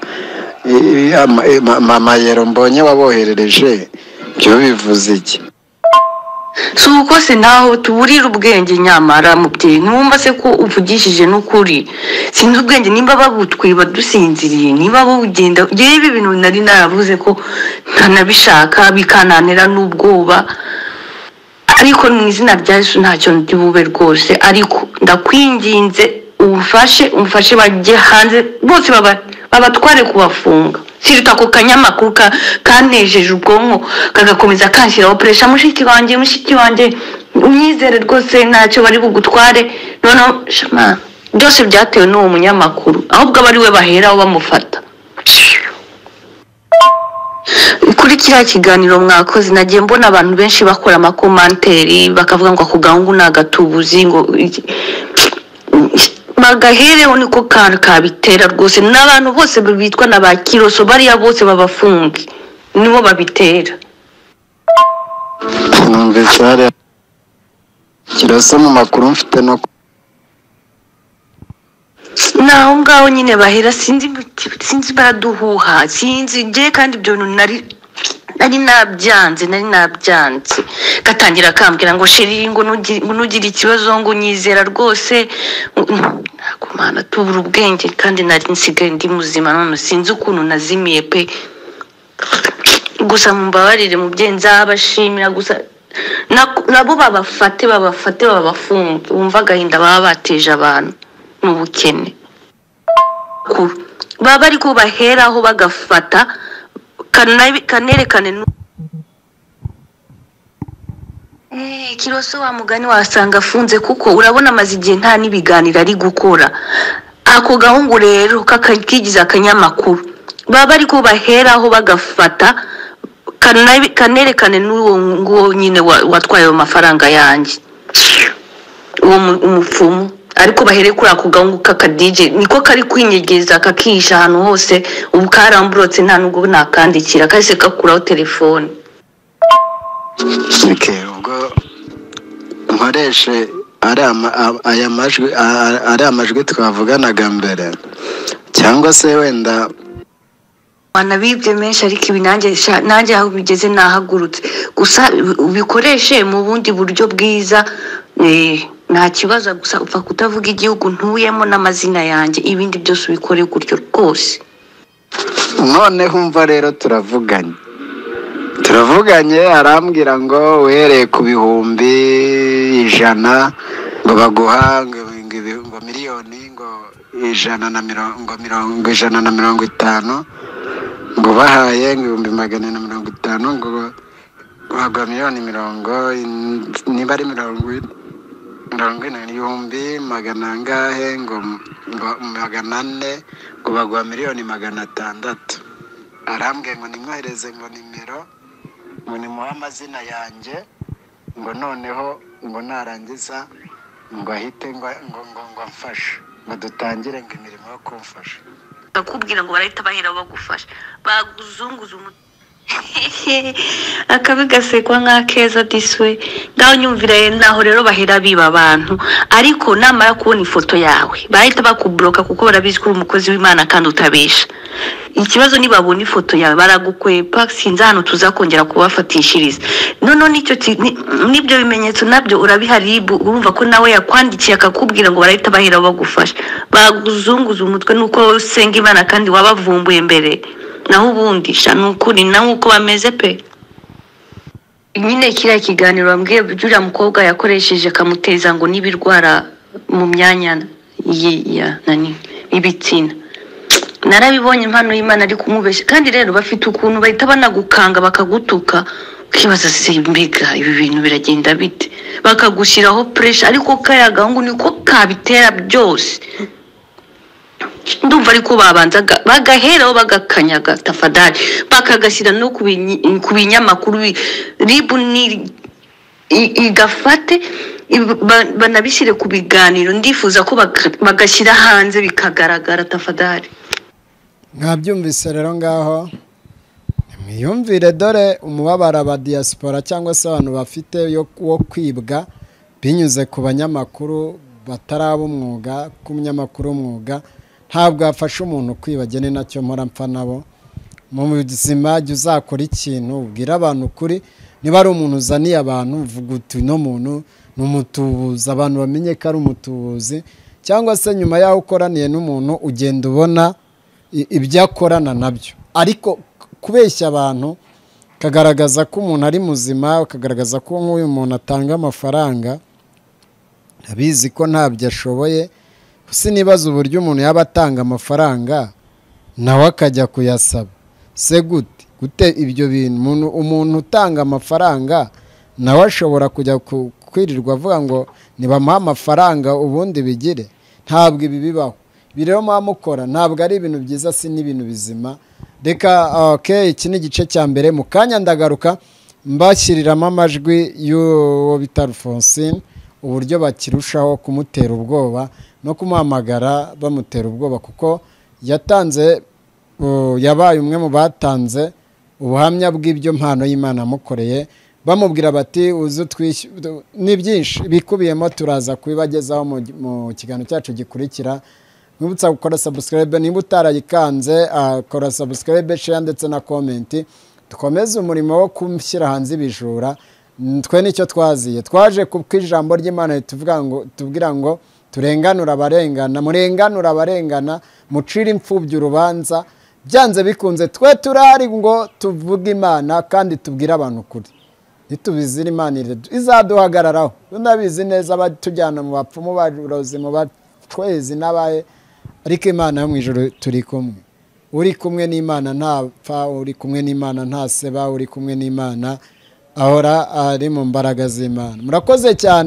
i- i- ama- ma- ma- amayero mbonye waboherereje byo bivuze iki si uko se naho tuburira ubwenge nyamara mubyeyi ntiwumva se ko uvugishije n'ukuri sinzi ubwenge nimba babutwiba dusinziriye niba bugenda yewe ibintu nari naravuze ko ntanabishaka bikananira n'ubwoba ariko mu izina rya yesu ntacyo ndi bube rwose ariko ndakwinginze umfashe umfashe bajye hanze bose baba- babatware kubafunga siruta ako kanyamakuru ka- kanejeje ubwonko kagakomeza kanshyiraho puresha mushiki wanjye mushiki wanjye unyizere rwose ntacyo bari bugutware noneho shama byose byatewe n'uwo munyamakuru ahubwo aba ari we baheraho bamufata kuri kiriya kiganiro mwakoze nagiye mbona abantu benshi bakora amakomanteri bakavuga ngo ako gahungu ni agatubuzi ngo iki- bagahereho niko kantu kabitera rwose n'abantu bose bitwa na ba kiroso bariya bose babafunge nibo babitera numvise hariya kirasa mu makuru mfite no ku- ni aho ngaho nyine bahera sinzi sinzi baraduhuha sinzi ngewe kandi ibyo bintu nari nari nabyanze nari nabyanze gatangira akambwira ngo sheri ngo nugi- ngo nugire ikibazo ngo unyizera rwose ntabwo mwana tubura ubwenge kandi nari nsigaye ndi muzima none sinzi ukuntu nazimiye pe gusa mumbabarire mubyeyi nzabashimira gusa na- nabo babafate babafate babafunge wumva agahinda baba bateje abantu n'ubukene Ku- baba bari kubaheraho bagafata kana- kanerekane n'u- Eh, kiroso wa mugani wasanga afunze kuko urabona amaze igihe nta n'ibiganiro ari gukora ako gahungu rero kaka- kigize akanyamakuru baba bari kubaheraho bagafata kana- kanerekane n'uwo nguwo nyine wa- watwaye ayo mafaranga yanjye uwo mu- umupfumu ariko bahere kuri ako gahungu k'akadije niko kari kwinyegeza kakihisha ahantu hose ubu karamburotse nta n'ubwo nakandikira kahise kakuraho telefone Okay, ubwo nkoreshe ari ama- a- aya majwi a- a- ari amajwi twavuganaga mbere cyangwa se wenda wanabibye menshi ariko ibi nanjye sha- nanjye aho bigeze nahagurutse gusa ubi- ubikoreshe mu bundi buryo bwiza eh, nta kibazo gusa upfa kutavuga igihugu ntuyemo n'amazina yanjye ibindi byose ubikore gutyo rwose noneho umva rero turavuganye turavuganye arambwira ngo uhereye ku bihumbi ijana ngo baguha ngo ngo ibi- ngo miliyoni ngo ijana na mirongo mirongo ijana na mirongo itanu ngo bahaye ngo ibihumbi magana na mirongo itanu ngo baguha miliyoni mirongo in- niba ari mirongo ine mirongo ine ibihumbi magana angahe ngo ngo magana ane ngo baguha miliyoni magana atandatu arambwiye ngo nimwohereze ngo nimero ngo nimuhe amazina yanjye ngo noneho ngo narangiza ngo ahite ngo ngo ngo ngo amfashe ngo dutangire ngo imirimo yo kumfasha bakubwira ngo barahita bahera bagufasha baguzunguza umu akabi gasekwa nk'akeza diswe ngaho nyumvira ye naho rero bahera biba abantu ariko namara kubona ifoto yawe bahita bakuburoka kuko barabizi ko uri umukozi w'imana kandi utabesha ikibazo nibabona ifoto yawe baragukwepa sinzi ahantu tuza kongera kubafatishiriza noneho n'icyo ki- ni- n'ibyo bimenyetso nabyo urabiharibu urumva ko nawe yakwandikiye akakubwira ngo barahita bahera bagufasha baguzunguza umutwe nuko wowe usenga imana kandi wabavumbuye mbere naho ubundi sha ni ukuri nawe uko bameze pe nyine kiriya kiganiro wambwiye uriya mukobwa yakoresheje akamuteza ngo n'ibirwara mu myanya yi- ya- nani, y'ibitsina narabibonye impano y'imana ari kumubeshya kandi rero bafite ukuntu bahita banagukanga bakagutuka ukibaza se mbega ibi bintu biragenda bite bakagushyiraho puresha ariko kariya gahungu niko kabitera byose ndumva ariko babanzaga bagaheraho bagakanyaga tafadari bakagashyira no ku binyi- ku binyamakuru bi- ribu ni i- igafate i- ba- banabishyire ku biganiro ndifuza ko baka- bagashyira hanze bikagaragara tafadari mwabyumvise rero ngaho mwiyumvire dore umubabaro aba diyasipora cyangwa se abantu bafite yo- wo kwibwa binyuze ku banyamakuru batari ab'umwuga ku munyamakuru w'umwuga ntabwo yafasha umuntu kwiba agene nacyo mpora mpfa nabo mu buzima jya uzakora ikintu ubwira abantu ukuri niba ari umuntu uzaniye abantu uvuga uti uno muntu ni umutubuzi abantu bamenye ko ari umutubuzi cyangwa se nyuma y'aho ukoraniye n'umuntu ugenda ubona i- ibyo akorana nabyo ariko kubeshya abantu kagaragaza ko umuntu ari muzima ukagaragaza ko nk'uyu muntu atanga amafaranga abizi ko ntabyo ashoboye sinibaza uburyo umuntu yaba atanga amafaranga nawe akajya kuyasaba se gute gute ibyo bintu umuntu umuntu utanga amafaranga nawe ashobora kujya ku- kwirirwa avuga ngo nibamuhe amafaranga ubundi bigire ntabwo ibi bibaho ibi rero muba mukora ntabwo ari ibintu byiza si n'ibintu bizima reka oke iki ni igice cya mbere mu kanya ndagaruka mbashyiriramo amajwi y'uwo bita alphonsine uburyo bakirushaho kumutera ubwoba no kumuhamagara bamutera ubwoba kuko yatanze uh, yabaye umwe mu batanze ubuhamya bw'ibyo mpano y'imana yamukoreye bamubwira bati uze utwishy- du- ni byinshi bikubiyemo turaza kubibagezaho mu mu kiganiro cyacu gikurikira mwibutsa gukora subscribe niba utarayikanze ah, kora subscribe share ndetse na comment dukomeze umurimo wo gushyira hanze ibijura Mm, twe nicyo twaziye twaje kuko ijambo ry'imana rituvuga ngo tubwira ngo turenganura abarengana murenganura abarengana mucire imfubyi urubanza byanze bikunze twe turari ngo tuvuge imana kandi tubwire abantu ukuri ntitubizire imana ire- izaduhagararaho tunabizi neza abatujyana mu bapfumu barozi mu batwezi n'abaye ariko imana yo mu ijoro turi kumwe uri kumwe n'imana ntapfa uri kumwe n'imana ntaseba uri kumwe n'imana ahora ari mu mbaraga z'imana murakoze cyane